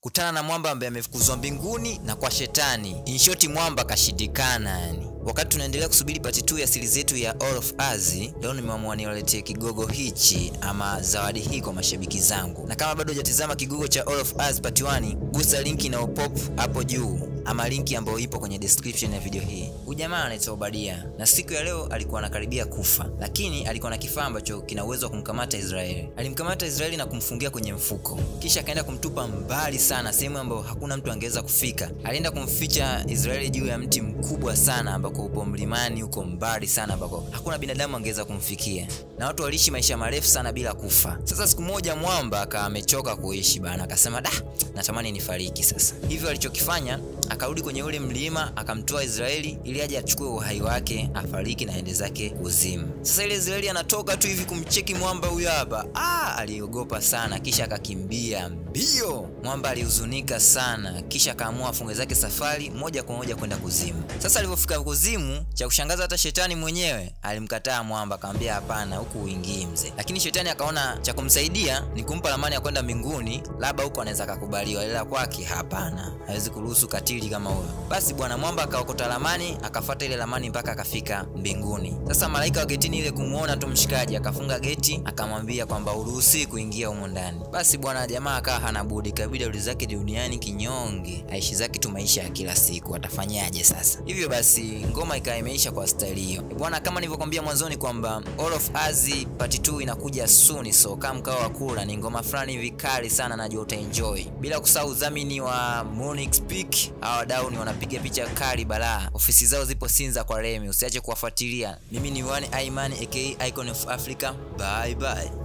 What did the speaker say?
kutana na mwamba ambaye amefukuzwa mbinguni na kwa shetani. In short, mwamba kashindikana yani. Wakati tunaendelea kusubiri pati 2 ya siri zetu ya All of Us, leo nimeamua niwaletee kigogo hichi ama zawadi hii kwa mashabiki zangu, na kama bado hujatizama kigogo cha All of Us part 1, gusa linki na upop hapo juu ama linki ambayo ipo kwenye description ya video hii. Huyu jamaa anaitwa Obadia na siku ya leo alikuwa anakaribia kufa, lakini alikuwa na kifaa ambacho kina uwezo wa kumkamata Israeli. Alimkamata Israeli na kumfungia kwenye mfuko, kisha akaenda kumtupa mbali sana, sehemu ambayo hakuna mtu angeweza kufika. Alienda kumficha Israeli juu ya mti mkubwa sana ambako upo mlimani huko mbali sana, ambako hakuna binadamu angeweza kumfikia, na watu waliishi maisha marefu sana bila kufa. Sasa siku moja mwamba akawa amechoka kuishi bana, akasema da, natamani nifariki sasa. Hivyo alichokifanya akarudi kwenye ule mlima akamtoa Israeli ili aje achukue uhai wake afariki na ende zake kuzimu. Sasa ile Israeli anatoka tu hivi kumcheki mwamba huyo hapa, ah, aliogopa sana, kisha akakimbia mbio. Mwamba alihuzunika sana, kisha akaamua afunge zake safari moja kwa moja kwenda kuzimu. Sasa alipofika kuzimu, cha kushangaza hata shetani mwenyewe alimkataa mwamba, akamwambia hapana, huku uingii mzee. Lakini shetani akaona cha kumsaidia ni kumpa ramani ya kwenda mbinguni, labda huko anaweza akakubaliwa, ila kwake hapana, hawezi kuruhusu katili kama huyo. Basi bwana mwamba akaokota ramani, akafuata ile ramani mpaka akafika mbinguni. Sasa malaika wa getini ile kumuona tu mshikaji, akafunga geti, akamwambia kwamba uruhusi kuingia humo ndani. Basi bwana jamaa akawa hana budi, kabidi arudi zake duniani kinyonge, aishi zake tu maisha ya kila siku. Atafanyaje sasa? Hivyo basi ngoma ikawa imeisha kwa style hiyo bwana. Kama nilivyokwambia mwanzoni kwamba All of Us part 2 inakuja soon, so kama mkao wa kula, ni ngoma fulani hivi kali sana, najua utaenjoy. Bila kusahau udhamini wa Monix Peak, hawa wadau ni wanapiga picha kali balaa. Ofisi zao zipo Sinza kwa Remi, usiache kuwafuatilia. Mimi ni One Aiman aka Icon of Africa. Bye bye.